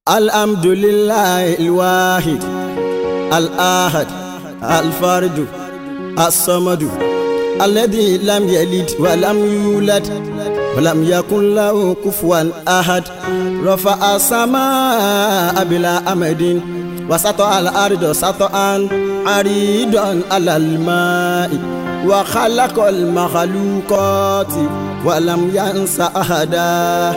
الحمد لله الواحد الآحد الفرد الصمد الذي لم يلد ولم يولد ولم يكن له كفوا أحد رفع السماء بلا أمد وسطع الأرض سطعا عريضا على الماء وخلق المخلوقات ولم ينس أحدا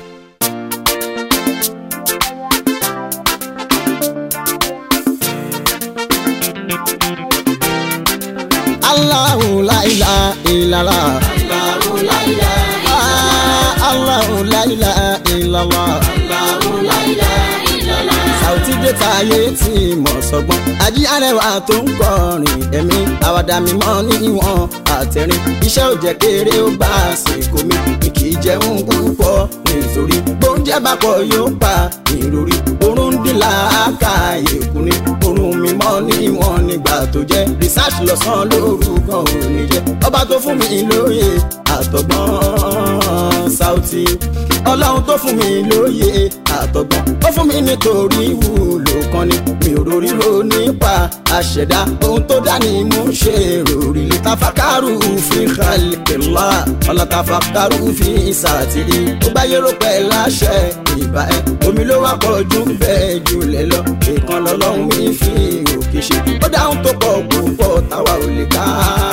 Allahu la ilaha illallah. Allahu la ilaha Ah, Allahu la ilaha illallah. Allahu la ilaha illallah. Sàùtì dé táyé tí mọ̀ sọ́gbọ́n. Ají arẹwà tó ń kọrin ẹ̀mí. Àwàdà mímọ́ níwọ̀n àtẹ̀rín. Iṣẹ́ ò jẹ́ kéré ó bá àsìkò mi. Mi kì í jẹun púpọ̀ nítorí. Bóúnjẹ bá pọ̀ yóò pa ìròrí. Orun ń dín làákà èkú ni. Orun mímọ́ níwọ̀n nígbà tó jẹ́. Research lọ́sàn-án lórúkọ òní jẹ́. Ọba tó fún mi lóye àtọ̀gbọ́n Sàùtì. Ọlọ́run tó fún mi lóye àtọ̀gbọ́n. Ó fún mi nítorí ìwúlò kan ni. Mi ò rórí ro nípa àṣẹ̀dá. Ohun tó dá ni mo ń ṣe ròrí. Tafakaru fi khalqillah. Ọlá tafakaru fi sàtìrì. Ó gbáyé ró pẹ́ láṣẹ ìbá ẹ̀. Omi ló wá pọ̀ jù bẹ́ẹ̀ jùlẹ̀ lọ. Ìkan lọ́lọ́run mi fi òkè ṣe. Ó dáhùn tó pọ̀ púpọ̀ táwa ò lè ká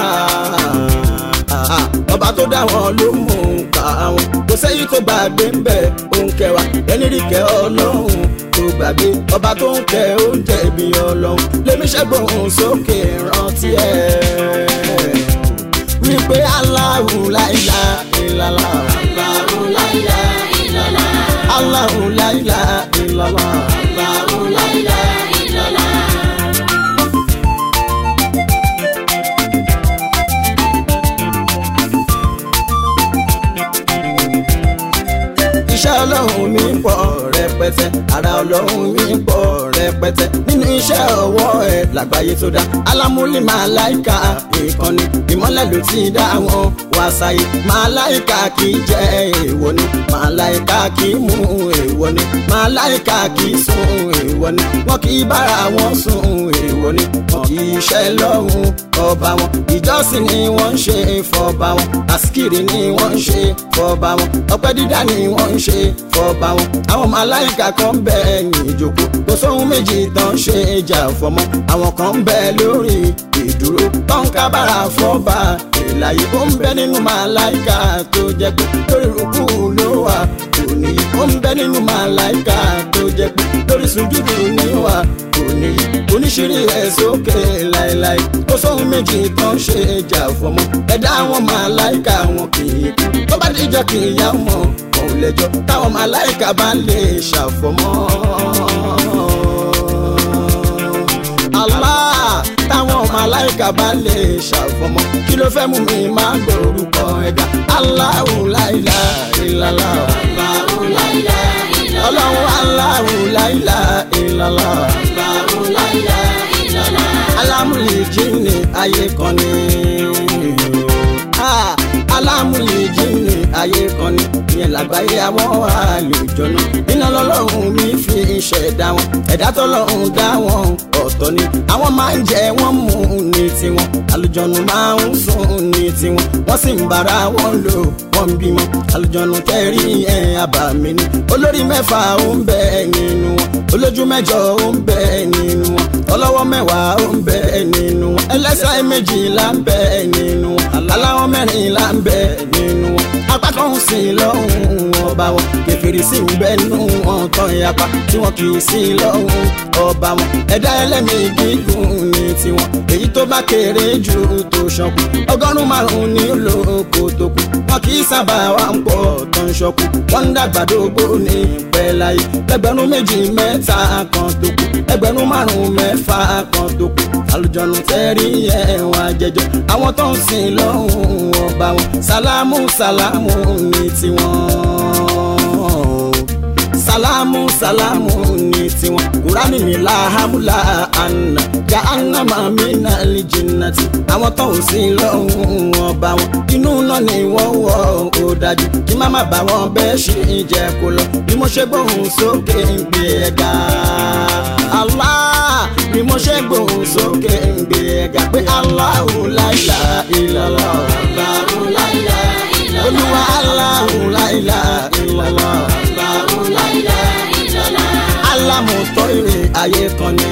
ọba tó dá wọn ló mú ká wọn kò sẹ́yìn tó gbàgbé ń bẹ̀ òun kẹwàá ẹni rí kẹ ọlọ́run tó gbàgbé ọba tó ń kẹ oúnjẹ ibi ọlọ́run lèmi ṣẹ́gbọ̀n sókè rántí ẹ̀ wípé Allahu la ilaha illallah Allahu la ilaha illallah. Allahu la ilaha illallah. Allahu la ilaha illallah. iṣẹ́ ọlọ́run mi pọ̀ rẹpẹtẹ ara ọlọ́run mi pọ̀ rẹpẹtẹ nínú iṣẹ́ ọwọ́ ẹ̀ lágbàáyé tó dá alámúlí màláìka ìkànnì ìmọ́lẹ̀ ló ti dá wọn wá sáyé màláìka kì í jẹ́ èèwọ̀ ni màláìka kì í mú èèwọ̀ ni màláìka kì í sùn èèwọ̀ ni wọn kì í bára wọn sùn èèwọ̀ ni wọn kì í ṣẹ́ lọ́hùn ọba wọn ìjọsìn ni wọ́n ń ṣe fọba wọn àsìkiri ni wọ́n ń ṣe fọba wọn ọpẹ́ dídá ni wọ́n ń ṣe fọba wọn àwọn màláìka kan ń bẹ ẹ̀yìn ìjókòó kò sóhun méjì tán ṣe ìjà fọmọ àwọn kan ń bẹ lórí ìdúró tán kábàrà fọba ìlàyé ó ń bẹ nínú màláìka tó jẹ́ pé lórí rúkú ló wà òní ó ń bẹ nínú màláìka tó jẹ́ pé lórí sùjúdù ní wà òní oníṣirí ẹ̀ sókè láéláé kò sóhun méjì tán ṣe ìjà fọmọ ẹ̀dá àwọn màláìka wọn kì í kú tó bá dìjọ́ kì í yá wọn òun lẹ́jọ́ táwọn màláìka bá lè ṣàfọmọ́. Allah táwọn màláìka bá lè ṣàfọmọ́ kí ló fẹ́ mú mi máa gbórúkọ ẹ̀dá Allahu la ilaha illallah Allahu la ilaha illallah. ọlọ́run Allahu la ilaha illallah Allahu la ilaha illallah. alámúlì jíìnì ayé kan ni Ah, alámúlì jíìnì ayé kan ni ìyẹn làgbáyé àwọn àlùjọ̀nù iná lọ́lọ́run mi fi ṣẹ̀dá wọn ẹ̀dá tọ́lọ́run dá wọn ọ̀tọ̀ ni àwọn máa ń jẹ wọ́n mú ní tiwọn àlùjọ̀nù máa ń sùn ní tiwọn wọ́n sì ń bára wọn lò wọ́n ń bímọ àlùjọ̀nù kẹrí ẹ̀ àbàmì ni olórí mẹ́fà ó ń bẹ nínú wọn olójú mẹ́jọ ó ń bẹ nínú wọn ọlọ́wọ́ mẹ́wàá ó ń bẹ nínú wọn ẹlẹ́sẹ̀ méjìlá ń bẹ nínú wọn aláwọ̀ mẹ́rìnlá ń bẹ nínú wọn apá kan ń sìn lọ́hùn ọba wọn kẹfìrì sì ń bẹ nínú wọn tán yapa tí wọn kì í sìn lọ́hùn ọba wọn ẹ̀dá ẹlẹ́mìí gígùn ní tiwọn èyí tó bá kéré jù tó ṣọkù ọgọ́rùn-ún márùn-ún ní olóko tó kù wọn kì í sábà wà ń pọ̀ tó ń ṣọkù wọn ń dàgbà dógbó ní pẹ́ láyé ẹgbẹ̀rún méjì mẹ́ta kan tó kù ẹgbẹ̀rún márùn-ún mẹ́fà kan tó kù àlùjọ̀nù tẹ́rí ẹ̀wọ̀n àjẹjọ́ àwọn tó ń sìn lọ́hùn ọba wọn sálámù sálámù ní tiwọn sálámù sálámù ní tiwọn kúránì ní làhámúlà àná já ànàmà mí náà lè jìnnà tí àwọn tó ń sin lọ́hùn ọba wọn inú náà ni wọ́n wọ̀ ó dájú kí má má bá wọn bẹ́ẹ̀ ṣe jẹ́ kó lọ bí mo ṣe gbóhùn sókè ń gbé ẹ̀ga Allah bí mo ṣe gbóhùn sókè ń gbé ẹ̀ga pé Allahu la ilaha illallah Allahu la ilaha illallah. olúwa Allahu la ilaha illallah Allahu la ilaha illallah. alámùtọ́ ire ayé kan ní.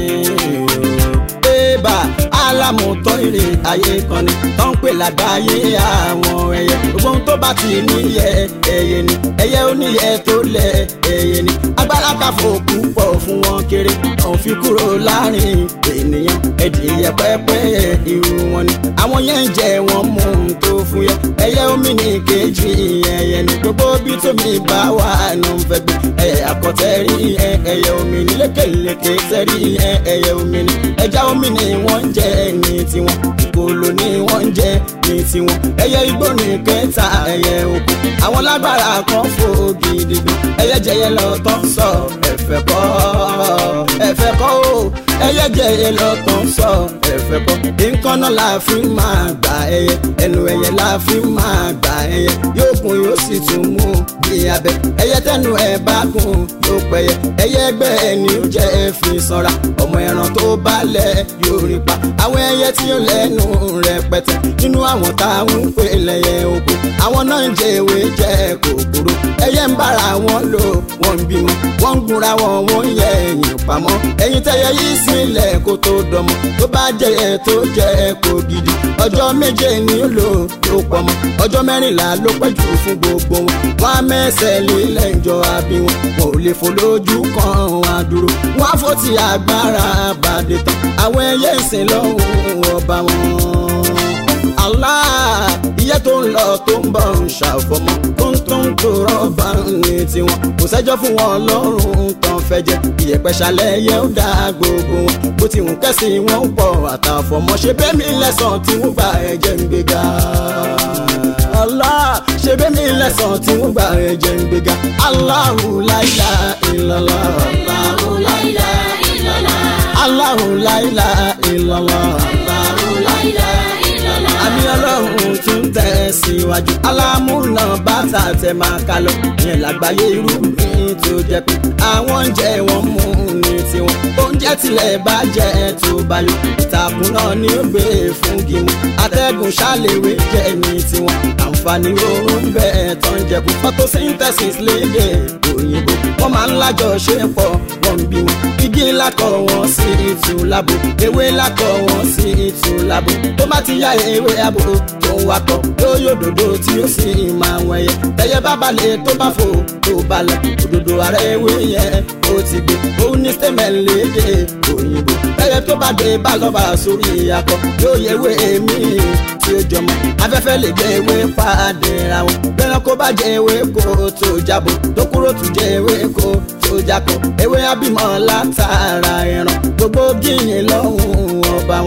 Bébà alámùtọ́ ire ayé kan ní. Tó ń pè lágbàáyé àwọn ẹyẹ. Gbogbo ohun tó bá ti níyẹ ẹyẹ ni. Ẹyẹ oníyẹ tó lẹ ẹyẹ ni. Agbára káfọ́ púpọ̀ fún wọn kéré. Òun fi kúrò láàrin ènìyàn. Ẹ̀dìyẹ pẹ́pẹ́ irú wọn ni. Àwọn yẹn ń jẹ wọn mú un tó fún yẹ. Ẹyẹ omi ní kejì ẹyẹ ni. Gbogbo bí tómi bá wà nù ń fẹ́ gbé. Ẹyẹ àkọ́tẹ́rì ẹ ẹyẹ omi ní lékeleke sẹ́rí ẹ ẹyẹ omi ní. Ẹja omi ni wọ́n ń jẹ ní tiwọn. Kòló ni wọ́n ń jẹ ní tiwọn. Ẹyẹ igbó ní kẹta ẹyẹ oko. Àwọn lágbára kan fò gidi gan. Ẹyẹ jẹyẹ lọ tán sọ ẹ̀fẹ̀ kọ́ ẹ̀fẹ̀ kọ́ o. Ẹyẹ jẹyẹ lọ tán sọ ẹ̀fẹ̀ kọ́. Nǹkan náà la fi máa gbà ẹyẹ. Ẹnu ẹyẹ la fi máa gbà ẹyẹ. Yóò gùn yóò sì tún mú bí abẹ. Ẹyẹ tẹnu ẹ bá gùn yóò pẹyẹ. Ẹyẹ ẹgbẹ́ ẹni ó jẹ́ ẹ fi sanra. Ọmọ ẹran tó balẹ̀ yóò rí pa. Àwọn ẹyẹ tí ó lẹ́nu rẹpẹtẹ. Nínú àwọn táwọn ń pè lẹ́yẹ oko. Àwọn náà ń jẹ ewé jẹ kòkòrò. Ẹyẹ ń bára wọn lò wọ́n ń bímọ. Wọ́n ń gunra wọn wọ́n ń yẹ ẹ̀yìn pamọ́. Ẹyin tẹyẹ yìí sílẹ̀ kó tó dọmọ. Tó bá jẹyẹ tó jẹ kó gidi. Ọjọ́ méje ni ó lò ló pọmọ. Ọjọ́ mẹ́rìnlá ló pẹ́ jù fún gbogbo wọn. Wọ́n á mẹ́sẹ̀ lílẹ̀ ìjọ àbí wọn. Wọn ò lè fò lójú kan wọn á dúró. Wọ́n á fò tí agbára bàdé tán. Àwọn ẹyẹ ìsìn lọ́hùn ọba wọn. Allah iye tó ń lọ tó ń bọ̀ ń ṣàfọmọ́ tó ń tó ń tó rọ́bà ní tiwọn kò sẹ́jọ́ fún wọn lọ́rùn tán fẹ́ jẹ ìyẹ̀pẹ̀ ṣalẹ̀ yẹ ó dá gbogbo wọn bó ti hùn kẹ́sì wọn ń pọ̀ àtàfọmọ́ ṣe bẹ́ẹ̀ mi lẹ́sàn tí wọ́n gba ẹ̀jẹ̀ ń gbéga. Allah ṣe bẹ́ẹ̀ mi lẹ́sàn tí wọ́n gba ẹ̀jẹ̀ ń gbéga. Allahu la ilaha illallah. Allahu la ilaha illallah. Allahu la ilaha illallah. Allahu la ilaha illallah. àmì ọlọ́run tún tẹ̀ síwájú. alámúná bàtà tẹ máa ká lọ. yẹn lágbàáyé irúgbìn tó jẹ pé àwọn oúnjẹ wọn mú ní tiwọn. oúnjẹ tilẹ̀ bá jẹ́ tó bá yọ. ìtàkùn náà ni ó gbé fún gímù. atẹ́gùn ṣàlèwé jẹ́ ní tiwọn. àǹfààní oorun bẹ́ẹ̀ tó ń jẹ kú. photosynthesis lédè òyìnbó. wọ́n máa ń lájọṣepọ̀ wọ́n ń bí wọn. igi lákọ̀ wọn sí ìtù lábo. ewé lákọ̀ wọn sí ìtù lábo. tó bá ti yá ewé abo tó ń wakọ̀ yóò yóò dòdò tí ó sì máa wẹ̀yẹ. tẹ̀yẹ bá balẹ̀ tó bá fò tó bá lọ. òdòdó ara ewé yẹn ó ti gbé. òun ní sẹ́mẹ̀ lédè òyìnbó. tẹ̀yẹ tó bá dé bá lọ́ba sórí akọ yóò yẹ ewé mi tí ó jọmọ. afẹ́fẹ́ lè jẹ ewé pàdé ra wọn. bẹ́ẹ̀ kó bá jẹ ewé kó tó jábọ̀ tó kúrò tún jẹ ewé kó tó jákọ̀. ewé abímọ látara ẹran gbogbo gíyìn lọ́hùn ọba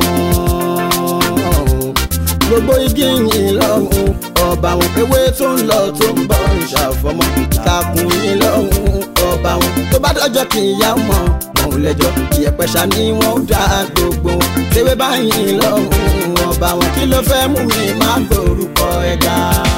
wọn gbogbo igi yìí lọ́hùn ọba wọn ewé tó ń lọ tó ń bọ̀ ń ṣàfọmọ́ takùn yìí lọ́hùn ọba wọn tó bá dọ́jọ́ kì í yá mọ́ wọn ò lẹ́jọ́ ìyẹ̀pẹ̀ ṣá ni wọ́n dá gbogbo wọn tewé báyìí lọ́hùn ọba wọn kí ló fẹ́ mú mi má gbórúkọ ẹ̀ga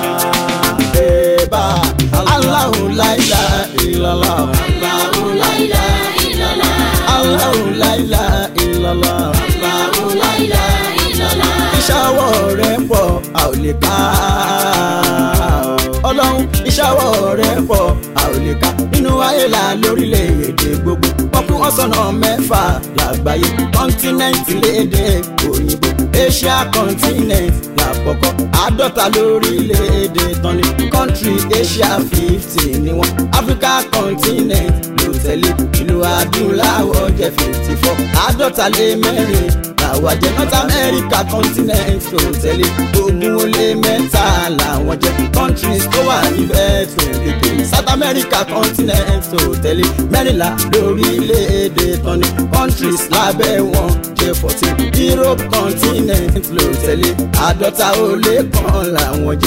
ẹ̀bà Allahu la ilaha illallah Allahu la ilaha illallah. Allahu la ilaha illallah Allahu la ilaha illallah. ìṣàwọ̀ rẹ̀ pọ̀ a ò lè ká ọlọ́run ìṣàwọ̀ rẹ̀ pọ̀ a ò lè ká nínú ayé la lórílẹ̀‐èdè gbogbo wọ́n kún ọ̀sánà mẹ́fà lágbàáyé kọ́ńtínẹ́ǹtì léde òyìnbó asia continent lápọ̀kọ́ àádọ́ta lórílẹ̀‐èdè tán ni country asia fifty ni wọ́n africa continent ló tẹ̀lé ìlú adúláwọ̀ jẹ́ fifty four àádọ́ta lé mẹ́rin làwọn jẹ́ north america continent tó tẹ̀lé ogún ó lé mẹ́ta làwọn jẹ́ countries tó wà níbẹ̀ twenty three south america continent tó tẹ̀lé mẹ́rìnlá lórílẹ̀‐èdè tán ni countries lábẹ́ wọn jẹ́ fourteen europe continent ló tẹ̀lé àádọ́ta ó lé kan làwọn jẹ́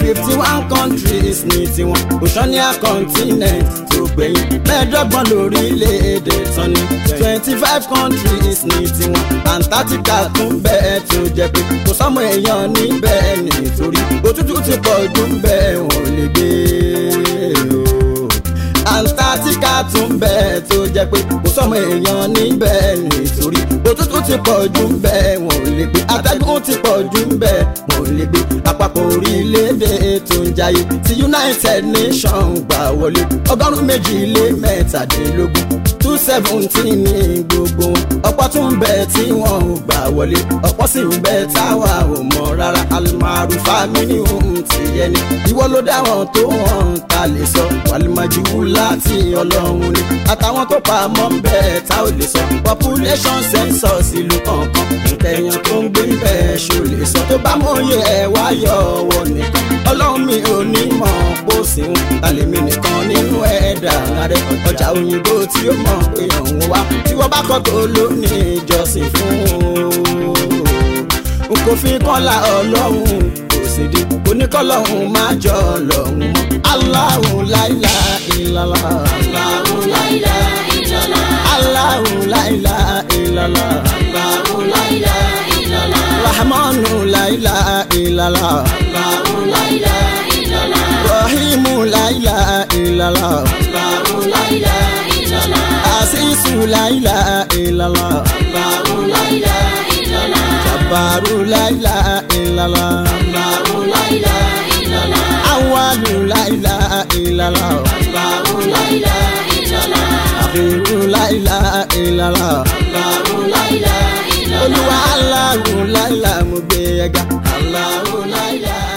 fifty one countries ní tiwọn oceania continent tó gbẹ̀yìn mẹ́ẹ̀ẹ́dọ́gbọ̀n lórílẹ̀‐èdè tán ní twenty five countries ní tiwọn antarctica tún bẹ́ẹ̀ tó jẹ́ pé kò sọ́mọ èèyàn níbẹ̀ nítorí òtútù ti pọ̀ jù bẹ́ẹ̀ wọ́n lè gbé o antarctica tún bẹ́ẹ̀ tó jẹ́ pé kò sọ́mọ èèyàn níbẹ̀ nítorí òtútù ti pọ̀ jù bẹ́ẹ̀ wọ́n ò lè gbé atẹ́gùn ti pọ̀ jù bẹ́ẹ̀ wọ́n ò lè gbé àpapọ̀ orílẹ̀-èdè tó ń jayé ti united nations gbà wọlé ọgọ́rùn-ún méjì lé mẹ́tàdínlógún two seventeen ní gbogbo wọn ọ̀pọ̀ tún ń bẹ tí wọ́n ò gbà wọlé ọ̀pọ̀ sì ń bẹ táwa ò mọ̀ rárá alimaru famini ohun ti yẹ ni ìwọ ló dá wọn tó wọn ta lè sọ wàlímàjú láti ọlọ́run ni àtàwọn tó pa mọ́ ń bẹ́ẹ̀ tá ò lè sọ population census ìlú kọ̀ọ̀kan nkẹyàn tó ń gbé bẹ́ẹ̀ ṣó lè sọ tó bá mọ̀ye ẹ̀ wáyọ̀ ọwọ́ nìkan ọlọ́run mi ò ní mọ̀ bó sì ń tàlẹ́mì nìkan nínú ẹ̀dá rẹ̀ ọjà òyìnbó tí ó mọ̀ pé òun wá tí wọ́n bá kọ́ tó ló ní ìjọsìn fún un kò fi kọ́lá ọlọ́run kò sì di oníkọ́lọ́hún má jọ ọlọ́run mọ́ Allahu láìlá ìlàlá. Allahu la ilaha illallah. Allahu láìlá ìlàlá. Allahu la ilaha illallah. Rahmanu láìlá ìlàlá. Allahu la ilaha illallah. Rahimu láìlá ìlàlá. Allahu la ilaha illallah. Asisu láìlá ìlàlá. Allahu la ilaha illallah. Jabbaru láìlá ìlàlá. Allahu la ilaha illallah. Awalu láìlá ìlàlá. Allahu la ilaha illallah. Akhiru láìlá ìlàlá. Allahu la ilaha illallah. Olúwa Allahu láìlá mo gbé ẹga. Allahu la ilaha